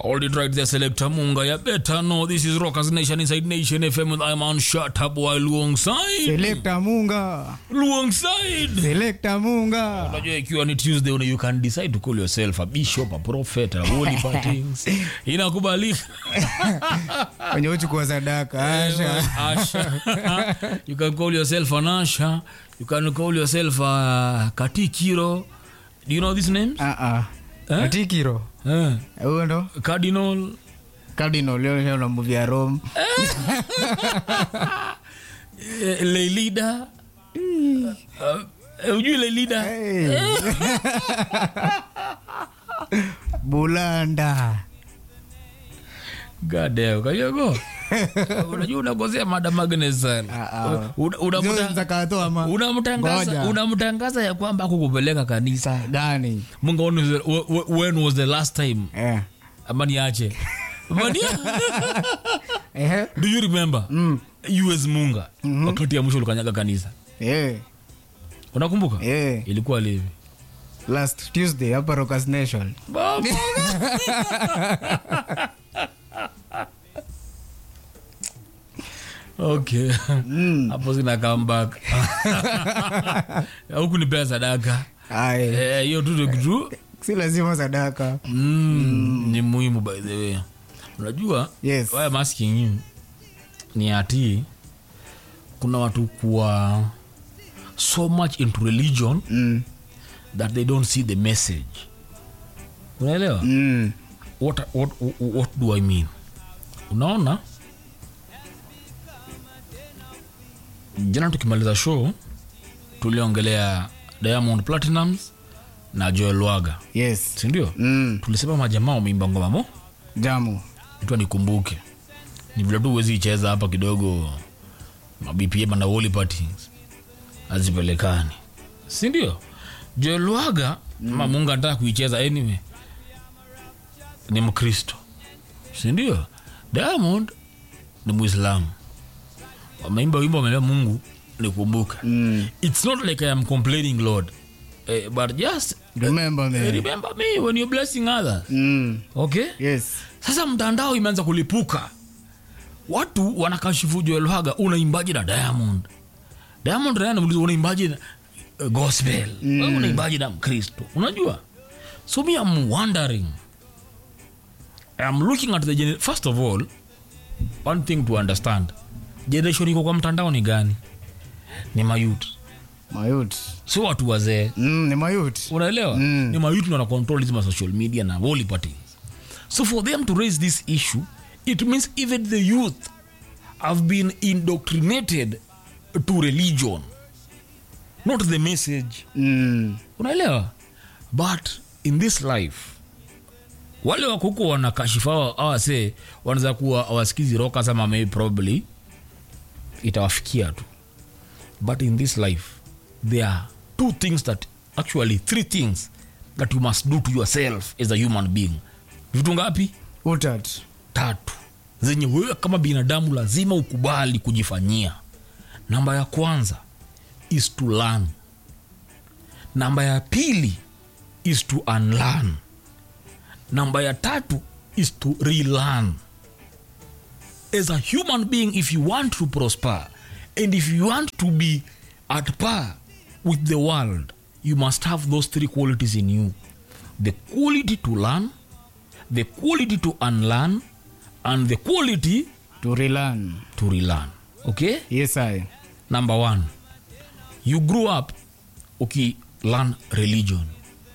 All it right there, Selector Munga. You better know this is Rockers Nation inside Nation FM with I'm on Shut Up while alongside. Selector Munga. Alongside. Selector Munga. Unajua ikiwa ni Tuesday una you can decide to call yourself a bishop, a prophet, a holy things. Inakubalika. Kwenye uchukua sadaka. Asha. Asha. you can call yourself an Asha. You can call yourself a Katikiro. Do you know these names? Ah ah. Eh? Atikiro. Eh. Huyo ndo Cardinal. Cardinal leo leo na movie ya Rome. Eh, Leilida. Uh, ujui Leilida? Hey. Bulanda. God damn, kayogo. Unajua unakosea Madam Agnes sana. Ah, ah. Una- Zio unamuta- zakato ama Unamtangaza Ngoja. unamtangaza ya kwamba akukupeleka kanisa. gani? Mungu when was the- wh- wh- when was the last time? Eh. Ama niache. Ama ni- Eh. Do you remember? Mm. US Munga. Wakati ya mwisho ulikanyaga kanisa. Eh. Unakumbuka? Eh. Ilikuwa livi. Last Tuesday hapa Rockers Nation. Baba. okay hapo sina comeback huku ni pea sadaka Ai. Eh, hiyo tu ndio kitu Si lazima sadaka. mm, ni muhimu by the way unajua Yes. why I'm asking you ni ati kuna watu kuwa so much into religion Mm. that they don't see the message unaelewa Mm. what, what, what do i mean unaona jana tukimaliza show tuliongelea diamond platinums na joel waga Yes. sindio Mm. tulisema majamaa wameimba ngoma mo Jamu. itwa nikumbuke ni vile tu huwezi icheza hapa kidogo mabpm na holy parties hazipelekani sindio joel waga mm. mungu anataka kuicheza anyway ni mkristo sindio diamond ni muislamu wameimba wimbo wameambia mungu nikumbuke Mm. it's not like i am complaining lord eh, but just Remember me. remember me when you're blessing others Mm. okay Yes. sasa mtandao imeanza kulipuka watu wanakashifu joel haga unaimbaji na diamond diamond naye anamuuliza unaimbaji na uh, gospel mm. unaimbaji na mkristo unajua so me am wondering I'm looking at the gener- first of all one thing to understand generation iko kwa mtandao ni gani ni mayut Mayut. sio watu wazee Mm, ni mayut. unaelewa Mm. ni mayuti wana control hizi ma social media na holy parties so for them to raise this issue it means even the youth have been indoctrinated to religion not the message Mm. unaelewa but in this life wale wako huko wanakashifa awase wanaweza kuwa awasikizi rokas ama maybe probably itawafikia tu but in this life there are two things that actually three things that you must do to yourself as a human being vitu ngapi Utat. tatu zenye wewe kama binadamu lazima ukubali kujifanyia namba ya kwanza is to learn namba ya pili is to unlearn namba ya tatu is to relearn as a human being if you want to prosper and if you want to be at par with the world you must have those three qualities in you the quality to learn the quality to unlearn and the quality To relearn. to relearn okay Yes, I. number one you grew up uki learn religion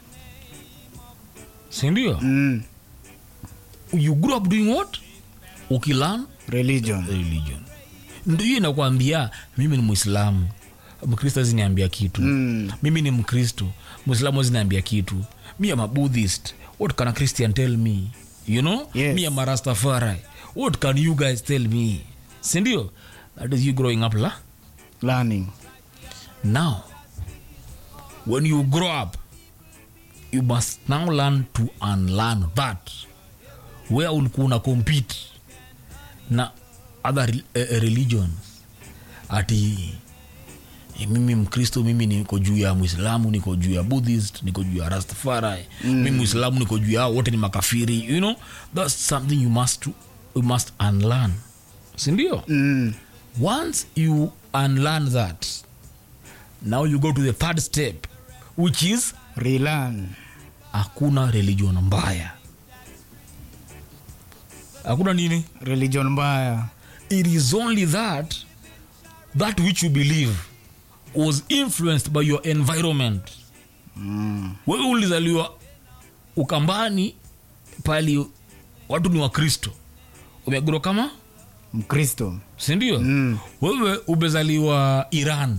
sindio Mm. you grew up doing what uki learn Religion. religion ndio hiyo inakwambia mimi ni mwislamu mkristo ziniambia kitu Mm. mimi ni mkristo mwislamu ziniambia kitu mi am a buddhist what can a christian tell me you know Yes. mi am a rastafari what can you guys tell me sindio that is you growing up la Learning. now when you grow up you must now learn to unlearn that where ulikuwa una compete na other re- eh, religions ati eh, mimi mkristo mimi niko juu ya mwislamu niko juu ya buddhist niko juu ya rastafari mm. mimi mwislamu niko juu yao wote ni makafiri you know that's something you must, you must unlearn sindio Mm. once you unlearn that now you go to the third step which is Relearn. hakuna religion mbaya hakuna nini Religion mbaya. it is only that that which you believe was influenced by your environment Mm. wewe ulizaliwa ukambani pali watu ni wakristo umeguro kama Mkristo. sindio Mm. wewe umezaliwa iran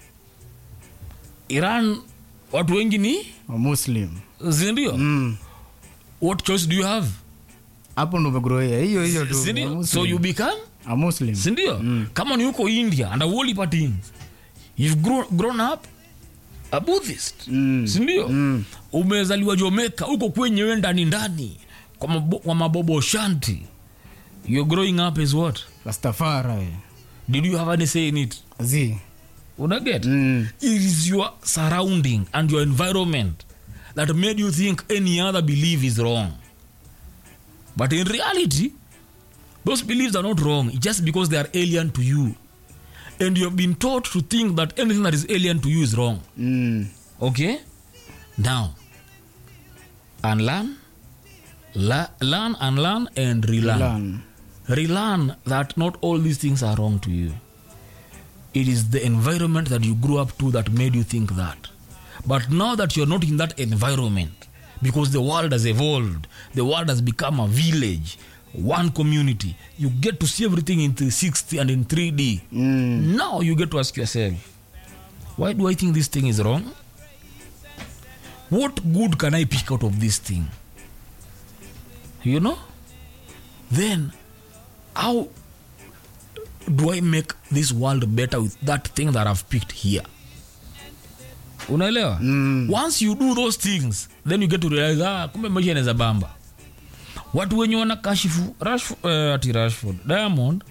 iran watu wengi ni Wa Muslim. sindio Mm. what choice do you have Hapo ndo umegroea. Hiyo hiyo tu. Wa sindio Muslim. so you become A Muslim. sindio mm. kama ni huko india and whole patins you've grown, grown up a buddhist Mm. sindio Mm. umezaliwa jomeka huko kwenyewe ndani ndani kwa, mabo, kwa mabobo shanti you're growing up as what Rastafari. did you have any say in it Zi. unaget Mm. it is your surrounding and your environment that made you think any other belief is wrong but in reality those beliefs are not wrong just because they are alien to you and you have been taught to think that anything that is alien to you is wrong Mm. okay now unlearn la- learn unlearn and relearn Learn. relearn that not all these things are wrong to you it is the environment that you grew up to that made you think that but now that you're not in that environment because the world has evolved the world has become a village one community you get to see everything in 360 and in 3d Mm. now you get to ask yourself why do i think this thing is wrong what good can i pick out of this thing you know then how do i make this world better with that thing that i've picked here unaelewa Mm. once you do those things then you get to realize ah, kumbe maisha inaweza bamba watu wenye wanakashifu Rashford, uh, ati rashford diamond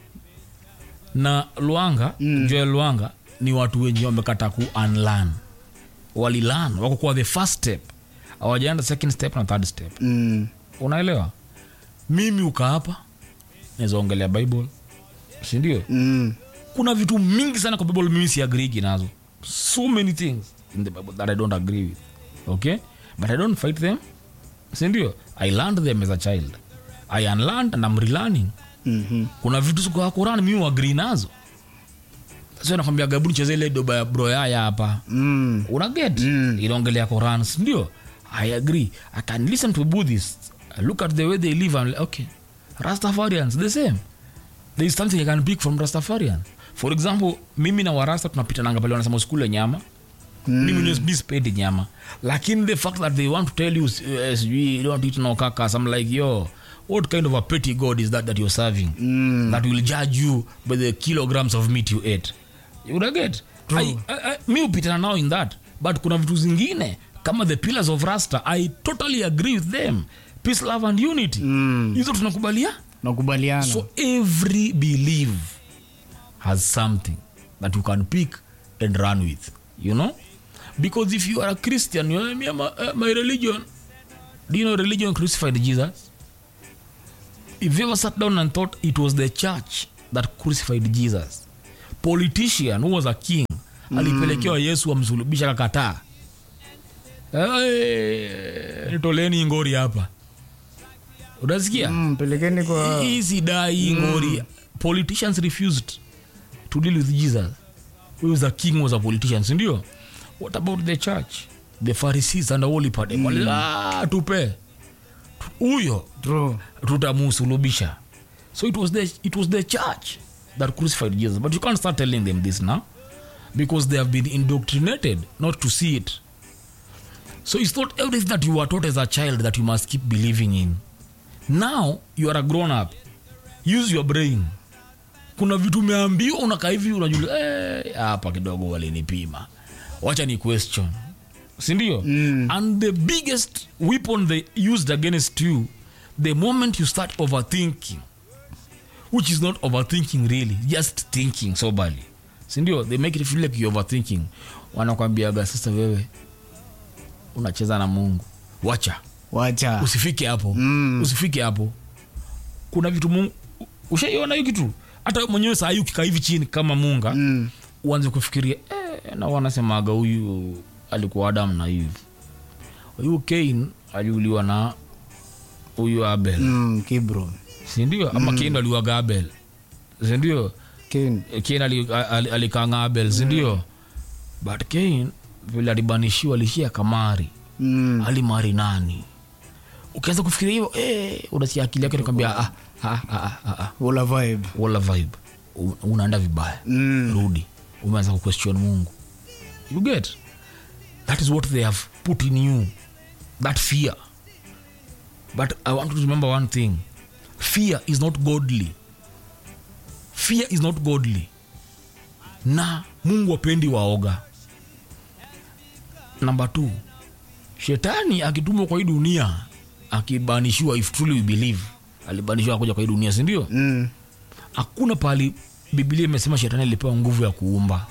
na luanga mm. joel luanga ni watu wenye wamekata ku unlearn walilan wako kwa the first step awajaenda second step na third step Mm. unaelewa mimi uka hapa naweza ongelea bible sindio Mm. kuna vitu mingi sana kwa bible mimi siagrigi nazo so many things in the bible that i don't agree with okay but i don't fight them sindio i learned them as a child i unlearned and i'm relearning Mhm. kuna vitu kwa quran mimi uagree nazo sio nakwambia gabu nicheze ile doba ya broyaya hapa Mm. unaget Mm. inaongelea Quran ndio i agree i can listen to buddhists I look at the way they live and like, okay rastafarians the same there is something i can pick from rastafarian for example mimi na warasta tunapitananga pale wanasema usikule nyama Mm. mimi ni- mi sipendi nyama lakini the fact that they want to tell you uh, sijui you don't eat no kakas i'm like yo what kind of a petty god is that that you're serving Mm. that will judge you by the kilograms of meat you ate you would get True. I, I, I, mi upitana now in that but kuna vitu zingine kama the pillars of rasta i totally agree with them peace love and unity Mm. hizo tunakubalia nakubaliana so every belief has something that you can pick and run with you know because if you are a christian you know, me, my, uh, my religion do you know religion crucified jesus if you ever sat down and thought it was the church that crucified jesus politician who was a king alipelekewa yesu amsulubisha kakataa hey, nitoleni ngori hapa unasikia Mm, pelekeni kwa hii sidai ngori politicians refused to deal with jesus who was a king was a politician sindio what about the church the pharisees and the holy party mm. ah, tupe huyo True. tutamusulubisha so it was, the, it was the church that crucified jesus but you can't start telling them this now because they have been indoctrinated not to see it so it's not everything that you were taught as a child that you must keep believing in now you are a grown up use your brain kuna vitu umeambiwa unakaa hivi unajua "Eh, hapa kidogo walinipima wacha ni question sindio Mm. and the biggest weapon they used against you the moment you start overthinking which is not overthinking really just thinking soberly sindio they make it feel like you're overthinking wanakwambiaga sasa wewe unacheza na mungu wacha wacha usifike hapo Mm. usifike hapo kuna vitu mungu ushaiona hiyo kitu hata wewe mwenyewe saa hii ukikaa hivi chini kama munga Mm. uanze kufikiria eh, na wanasemaga huyu alikuwa adam na hivi huyu kain aliuliwa na huyu abel Mm, kibro sindio ama kain aliuaga abel sindio Ken. kain ali- ali- alikanga abel sindio but kain vile alibanishiwa alishia kamari Mm. alimari nani ukianza kufikiria hivyo eh, unasikia akili yake nakwambia ah, ah, ah, ah, ah, Ula vibe wala vibe U- unaenda vibaya Mm. rudi umeanza kuquestion mungu you get that is what they have put in you that fear but i want you to remember one thing fear is not godly fear is not godly na mungu apendi waoga number two shetani akitumwa kwa hii dunia akibanishiwa if truly we believe alibanishiwa kuja kwa hii dunia sindio Mm. hakuna pahali biblia imesema shetani alipewa nguvu ya kuumba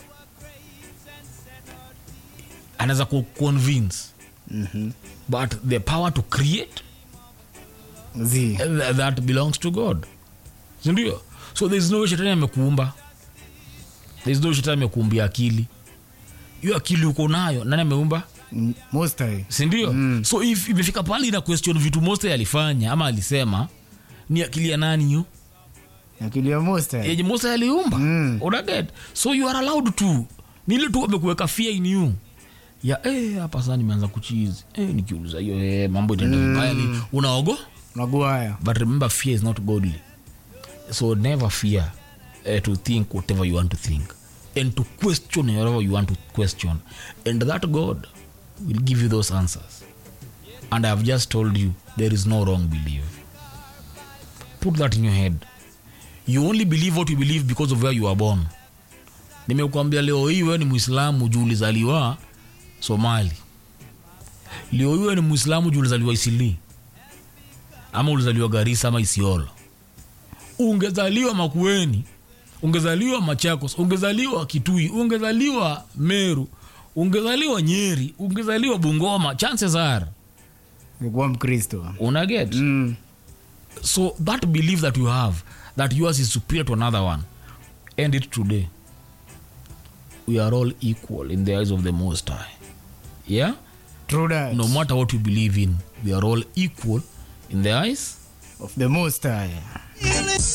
anaweza kuconvince Mhm. but the power to create Zi. th- that belongs to god sindio so there is no way shetani amekuumba there is no way shetani amekuumbia akili hiyo akili uko nayo nani ameumba Mm, Most High. sindio mm. so if imefika pale na question vitu moste alifanya ama alisema ni akili ya nani hiyo akili ya Most High. yenye mosa aliumba Mm. unaget so you are allowed to nile tu amekuweka fear in you ya eh, hapa saa nimeanza kuchizi eh, nikiuliza hiyo eh, mambo itaenda vibaya ni unaogo Maguire. but remember fear is not godly so never fear uh, to think whatever you want to think and to question whatever you want to question and that god will give you those answers and i have just told you there is no wrong belief put that in your head you only believe what you believe because of where you are born nimekuambia leo hii wewe ni mwislamu juu ulizaliwa somali leo hii wewe ni mwislamu juu ulizaliwa isili ama ulizaliwa garisa ama isiolo ungezaliwa makueni ungezaliwa machakos ungezaliwa kitui ungezaliwa meru ungezaliwa nyeri ungezaliwa bungoma chances are Nikuwa Mkristo. unaget Mm. so that belief that you have that yours is superior to another one end it today we are all equal in the eyes of the most high yeah True that. no matter what you believe in we are all equal in the eyes Of the Most High.